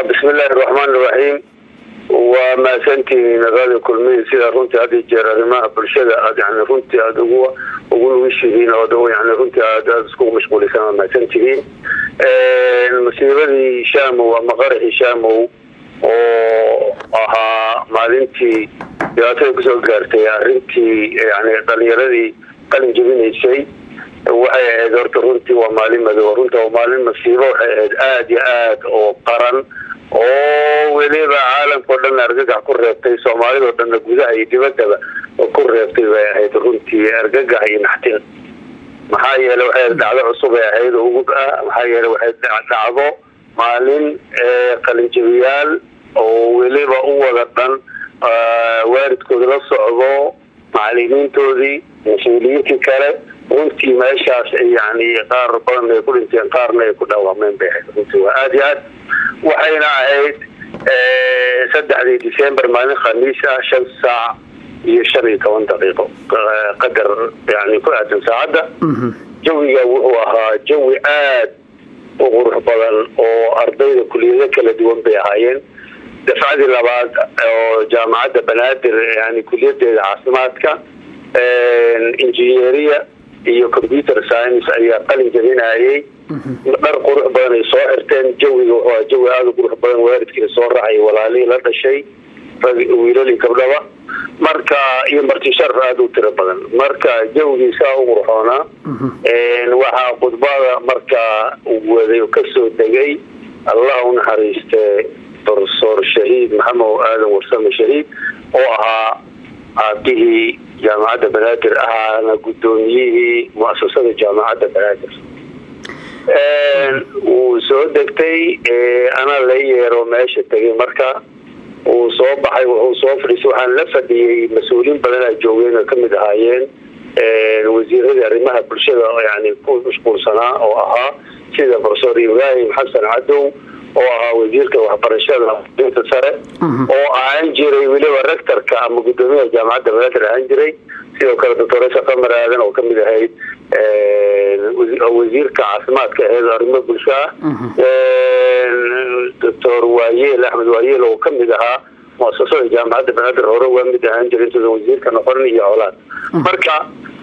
bismillahi raxmaan iraxiim waa mahadsantihiin naqaada kulmihi sida runtii had iyo jeer arrimaha bulshada aad yani runtii aada ugu ugu nugishihiin oo yani runtii aad aada iskugu mashquulisaan waa mahadsantihiin musiibadii shaamow ama qaraxii shaamow oo ahaa maalintii dhibaatada kusoo gaartay arrintii yani dhalinyaradii qalin jebinaysay waxay ahayd horta runtii waa maalin madow runta waa maalin masiibo waxay ahayd aada iyo aad oo qaran oo weliba caalamkao dhan argagax ku reebtay soomaalidao dhanna gudaha iyo dibaddaba ku reebtay bay ahayd runtii argagax iyo naxtin maxaa yeele waxay dhacdo cusub ay ahayd oo ugub ah maxaa yeele waxay dhacdo maalin qalinjabiyaal oo weliba u wada dhan waalidkooda la socdo macalimiintoodii mas-uuliyiintii kale runtii meeshaas yani qaar badan ay ku dhinteen qaarna ay ku dhaawameen bay ahayd runtii waa aada iyo aad waxayna ahayd saddexdii december maalin khamiis ah shan saac iyo shan iyo toban daqiiqo qadar yani ku aadan saacadda jawiga wuxuu ahaa jawi aad u qurux badan oo ardayda kuliyado kala duwan bay ahaayeen dafcadii labaad oo jaamacadda banaadir yani kuliyadeeda caafimaadka engineeria iyo computer science ayaa qalin jabinayay dhar qurux badan ay soo xirteen jawiga wuxuu jawi aada u qurux badan waalidkiina soo raacay walaalihii la dhashay rag wiilali gabdhaba marka iyo marti sharaf aada u tiro badan marka jawigiisaa u qurxoonaa waxaa khudbada markaa waday kasoo degay allah u naxariiste profesor shahiid maxamed aadan warsame shahiid oo ahaa aabihii jaamacadda banaadir ahaana guddoomiyihii muasasada jaamacadda banaadir wuu soo degtay ana la yeero meesha tegay marka wuu soo baxay wuxuu soo fadhiisay waxaan la fadhiyey mas-uuliin badanaa joogeen oo kamid ahaayeen wasiiradii arrimaha bulshada yani ku mashquulsanaa oo ahaa sida profesor ibraahim xasan cadow oo ahaa wasiirka waxbarashada dinta sare oo ahaan jiray weliba rectorka ama guddoomiyaha jaamacadda banaadir ahaan jiray sidoo kale doctoresa qamar aadan oo kamid ahayd wasiirka caafimaadka aheed arrimo bulsho ah doctor waayeel axmed waayeel oo kamid ahaa muasasada jaamacadda banaadir hore waa mid ahaan jiray intuusan wasiirka noqonin iyo colaad marka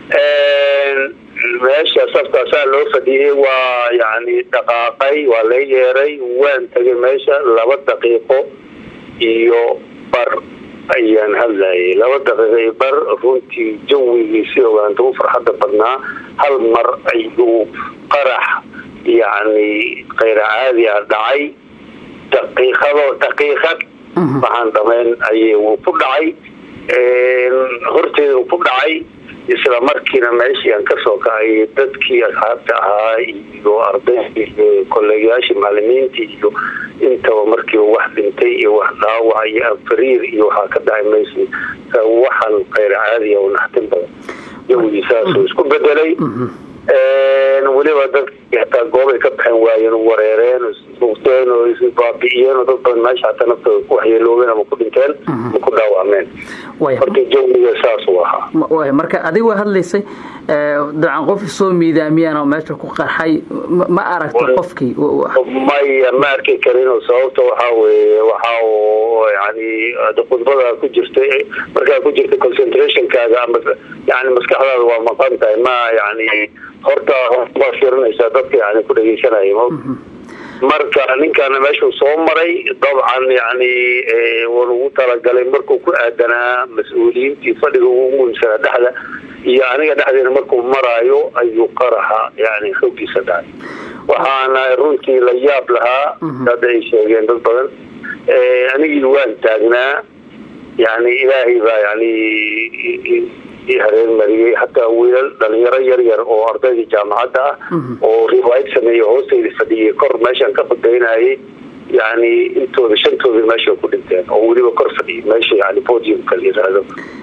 meesha saftaasaa loo fadhiyey waa yani dhaqaaqay waa la yeeray waan tegay meesha laba daqiiqo iyo bar ayaan hadlayay laba daqiiqo iyo bar runtii jawigiisi ogaanta u farxadda badnaa hal mar ayuu qarax yani kayra caadi ah dhacay daqiiqado daqiiqad waxaan dhamayn ay ku dhacay horteeda ku dhacay isla markiina meeshii aan kasoo kacay dadkii asxaabta ahaa iyo ardaydii iyo kolleegayaashii macalimiintii iyo intaba markii wax dhintay iyo wax dhaawac iyo anfariir iyo waxaa ka dhacay meeshii waxaan kayr caadiya oo naxtin badan jawigii saasuu isku bedelay weliba dadkii hataa goobay ka baxeen waayeen wareereen isbuugteen oo isbaabi'iyeen oo dad badan meesha hataa naftooda ku waxyeeloobeen ama ku dhinteen ama ku dhaawacmeen marka jawiga saas uu ahaa marka adiga waa hadlaysay dabcan qof soo miidaamiyaan oo meesha ku qarxay ma aragta qofkii maya ma arki karin sababta waxaa weye waxa yani khudbada ku jirtay markaa ku jirta concentrationkaaga ama yani maskaxdaada waa maqan tahay ma yani horta waa fiirinaysaa dadka yani ku dhegeysanaya marka ninkaana meeshuu soo maray dabcan yani wanugu talagalay markuu ku aadanaa mas-uuliyiintii fadhiga ugu muhiimsanaa dhexda iyo aniga dhexdeena markuu maraayo ayuu qaraxa yani xoogiisa dhacay waxaana runtii la yaab lahaa hadda ay sheegeen dad badan anigii waan taagnaa yani ilaahay baa yani hareer mariyey hataa wiilal dhalinyaro yar yar oo ardaydii jaamacadda ah oo riwaayad sameeyey hoostayda fadhiyey kor meeshaan ka fadaynayay yani intooda shantooda meesha ku dhinteen oo weliba kor fadhiyay meesha yani podiumka la yiraahdo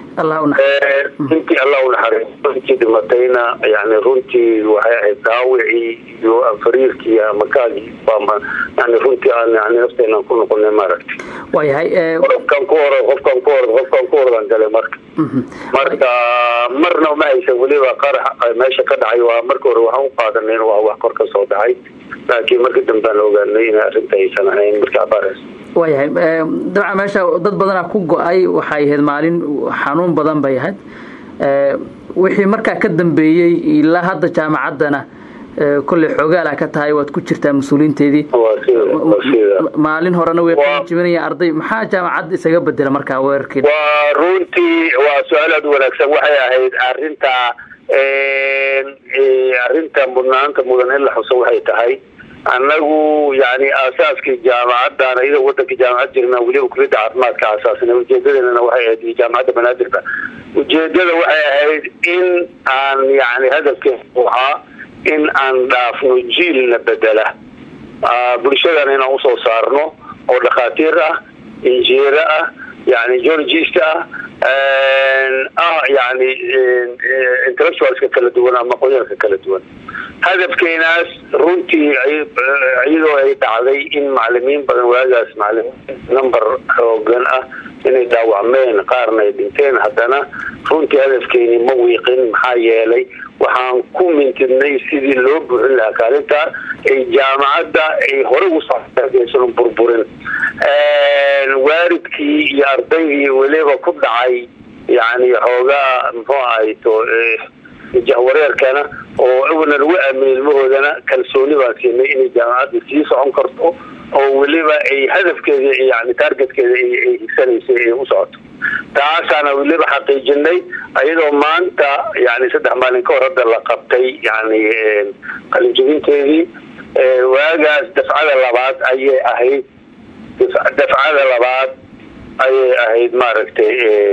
intii allah unaxariisto intii dhimatayna yani runtii waxay ahayd daawicii iyo fariirkii ama kaagii yani runtii aan yani nafteenaan ku noqonay maaragtay waayahay qofkan ku hor qofkan ku hor qofkan ku hordan galay marka marka marna ma haysan weliba qarax meesha ka dhacay waa marka hore waxaan u qaadanay in waa wax kor ka soo dhacay laakiin marka dambe aan ogaanay in arrinta aysan ahayn markii abaarays waayahay dabcan meesha dad badanaa ku go-ay waxay ahayd maalin xanuun badan bay ahayd wixii markaa ka dambeeyey ilaa hadda jaamacaddana kolley xoogaala ka tahay waad ku jirtaa mas-uuliinteedii maalin horena way jibinaya arday maxaa jaamacadda isaga bedela markaa weerarkeed waa runtii waa su-aal aad u wanaagsan waxay ahayd arinta arrinta mudnaanta mudan in la xuso waxay tahay annagu yani aasaaskii jaamacaddan iyadoo wadanka jaamacad jirna weliba kuliyadda caafimaadka aasaasna ujeedadeennana waxay ahayd iyo jaamacadda banaadirba ujeedada waxay ahayd in aan yani hadafkeedu ahaa in aan dhaafno jiilna bedela bulshadan inaan usoo saarno oo dhakhaatiir ah injineero ah yani geologist ah ah yani intellectualska kala duwan ama aqoonyaanka kala duwan hadafkeenaas runtii iyadoo ay dhacday in macalimiin badan waagaas macalimiin number xoogan ah inay dhaawacmeen qaarna ay dhinteen haddana runtii hadafkeeni ma wiiqin maxaa yeelay waxaan ku mintidnay sidii loo buuxin lahaa kaalinta ay jaamacadda ay hore ugu soaysan burburin waaridkii iyo ardaydii weliba ku dhacay yani xoogaa muxuu ahayto jahwareerkana oo awalna lagu aaminay ilmahoodana kalsooni baan siinay inay jaamacadda sii socon karto oo weliba ay hadafkeeda yani taargetkeeda ay higsanaysay ay u socoto taasaana weliba xaqiijinay iyadoo maanta yani saddex maalin ka hor hadda la qabtay yani qalinjabinteedii waagaas dafcada labaad ayay ahayd dafcada labaad ayay ahayd maaragtay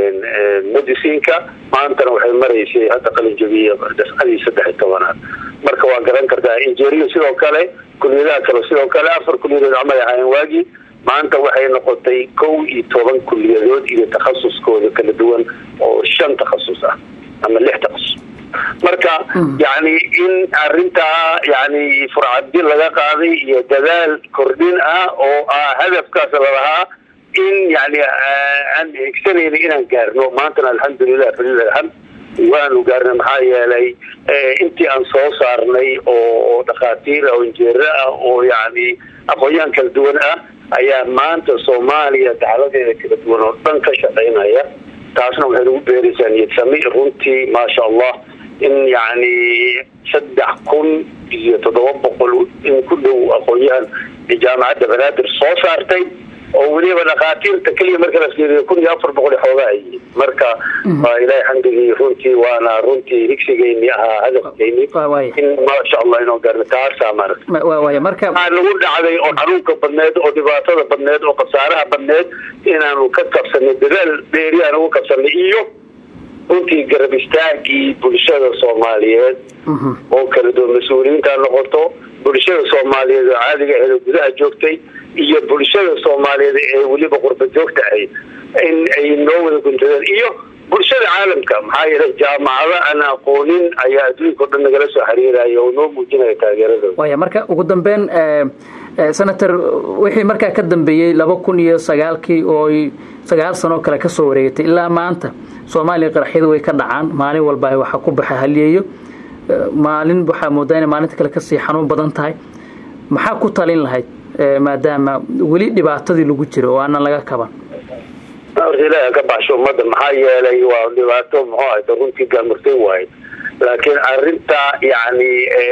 medicinka maantana waxay maraysay hadda qalinjabiya dafcadii saddex iyo tobanaad marka waa garan kartaa injeriya sidoo kale kuliyadaha kale sidoo kale afar kuliyadood camay ahaayeen waagii maanta waxay noqotay kow iyo toban kuliyadood iyo takhasuskooda kala duwan oo shan takhasus ah ama lix takhasus marka yani in arintaa yani furcadi laga qaaday iyo dadaal kordhin ah oo ah hadafkaas lalahaa in yani aan higsanayna inaan gaarno maantana alxamdulilah falilaham waanu gaarnay maxaa yeelay intii aan soo saarnay oo dhakhaatiir oo injeero ah oo yani aqoon-yahan kala duwan ah ayaa maanta soomaaliya dacladeeda kala duwan oo dhan ka shaqaynaya taasna waxay nagu beeraysaa niyadsami runtii maasha allah in yani saddex kun iyo toddoba boqol in ku dhow aqoon-yahan jaamacadda banaadir soo saartay oo weliba dhakhaatiirta keliya marka la fiiriyo kun iyo afar boqol xoogaa ay yihiin marka waa ilaahay xamdigii runtii waana runtii higsigeyni ahaa hadafkeyni in maasha allah inoo gaarno taasaa maaragta marka waxaa nagu dhacday oo xanuunka badneed oo dhibaatada badneed oo khasaaraha badneed inaanu ka kabsanay dadaal dheeri aan ugu kabsanay iyo runtii garab istaagii bulshada soomaaliyeed oo kala duwan mas-uuliyiinta noqoto bulshada soomaaliyeed oo caadiga aheed gudaha joogtay iyo bulshada soomaaliyeed ee weliba qurba joogta ahayd in ay noo wada guntadeen iyo bulshada caalamka maxaa yeelay jaamacado aan aqoonin ayaa adduunka o dhan nagala soo xiriiraya oo noo muujinaya taageeradooda waya marka ugu dambeyn senator wixii markaa ka dambeeyey laba kun iyo sagaalkii oo sagaal sanoo kale kasoo wareegatay ilaa maanta soomaaliya qaraxyadu way ka dhacaan maalin walba waxa ku baxa haliyeeyo maalin waxaa moodaa inay maalinta kale kasii xanuun badan tahay maxaa ku talin lahayd maadaama weli dhibaatadii lagu jiro oo aanan laga kaban horta ilaahi ka baxsho ummadda maxaa yeelay waa dhibaato muxuu ahayta runtii gaamurtay waaye laakiin arinta yani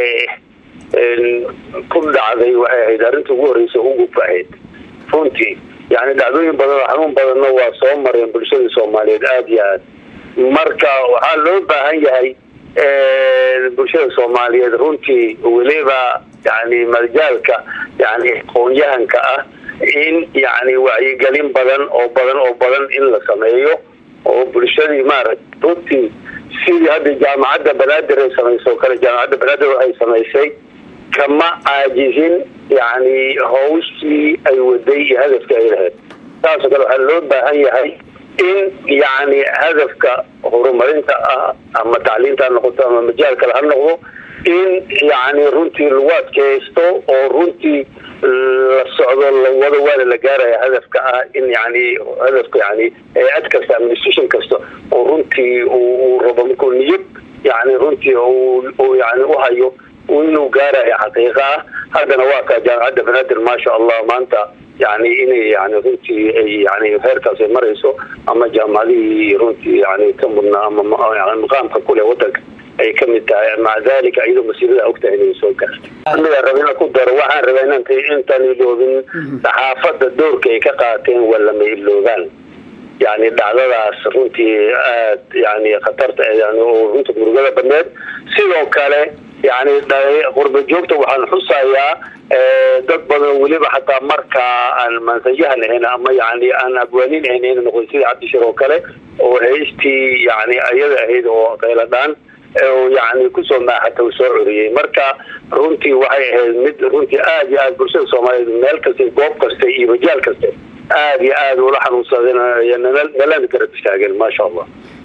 ku dhacday waxay ahayd arrinta ugu horreysa ugu bahayd runtii yani dhacdooyin badan oo xanuun badanna waa soo mareen bulshada soomaaliyeed aada iyo aad marka waxaa loo baahan yahay bulshada soomaaliyeed runtii weliba yani majaalka yani aqoon-yahanka ah in yani wacyigelin badan oo badan oo badan in la sameeyo oo bulshadii maaragta runtii sidii hadda jaamacadda banaadir ay samayso o kale jaamacadda banaadir waxay samaysay kama caajizin yani hawshii ay waday iyo hadafkii ay lahayd saasoo kale waxaa loo baahan yahay in yacni hadafka horumarinta ah ama tacliinta ha noqoto ama majaal kale ha noqdo in yacni runtii lagu adkaysto oo runtii la socdo lawada waana la gaaraya hadafka ah in yani hadafka yani hay-ad kasta administration kasta oo runtii uu rabo markuu niyad yani runtii yani uhayo inuu gaarayo xaqiiqa ah haddana waa kaa jaamacadda banaadir maasha allah maanta yani inay yani runtii ay yani heerkaas ay marayso ama jaamacadihii runtii yani ka mudnaa ama maqaamka kule wadanka ay ka mid tahay maca dalika iyadoo masiirada ogtahay inay soo gaartay aniga raba ina ku daro waxaan rabaa inant intaan iloobin saxaafadda doorka ay ka qaateen waa lama iloogaan yani dhacdadaas runtii aad yani khatarta yani oo runta murugada badneed sidoo kale yani qurba joogta waxaan xusayaa dad badan weliba xataa markaa aan mansajaha lahayn ama yani aan abwaanin ahayn ina noqday sida cabdishir oo kale oo haystii yani ayada ahayd oo qayladhaan yani kusoo maaxata uu soo coriyey marka runtii waxay ahayd mid runtii aad iyo aad bulshada soomaaliyeed meel kasta goob kasta iyo majaal kasta aad iyo aad ula xanuunsadeen nalana garab istaageen maasha allah